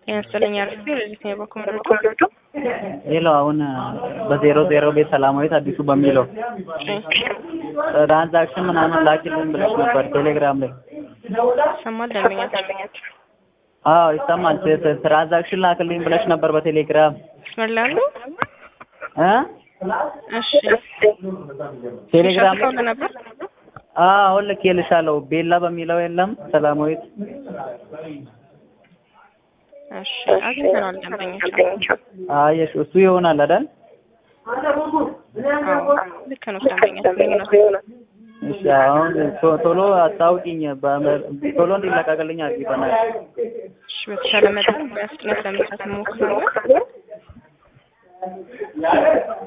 ጤና ይስጥልኝ አርፌ ለዚህ ነው በኮምፒውተር ሌላው አሁን በዜሮ ዜሮ ቤት ሰላማዊት አዲሱ በሚለው ትራንዛክሽን ምናምን ላኪልኝ ብለሽ ነበር ቴሌግራም ላይ። ይሰማል ደንበኛችን አዎ ይሰማል። ትራንዛክሽን ላክልኝ ብለሽ ነበር በቴሌግራም መስመር ላይ አሉ? እ እሺ ቴሌግራም ላይ ሸፍተው ነበር አዎ አሁን ልኬልሻለሁ። ቤላ በሚለው የለም ሰላማዊት እሺ አግኝተናል ደንበኛችን አየሽ፣ እሱ ይሆናል አይደል? አዎ ልክ ነው ደንበኛችን እሺ አሁን ቶ- ቶሎ አስታውቂኝ፣ በመ- ቶሎ እንዲለቀቅልኝ አድርጊ በእናትሽ። እሺ በተሻለ መጠን በፍጥነት ለመስራት እንሞክራለን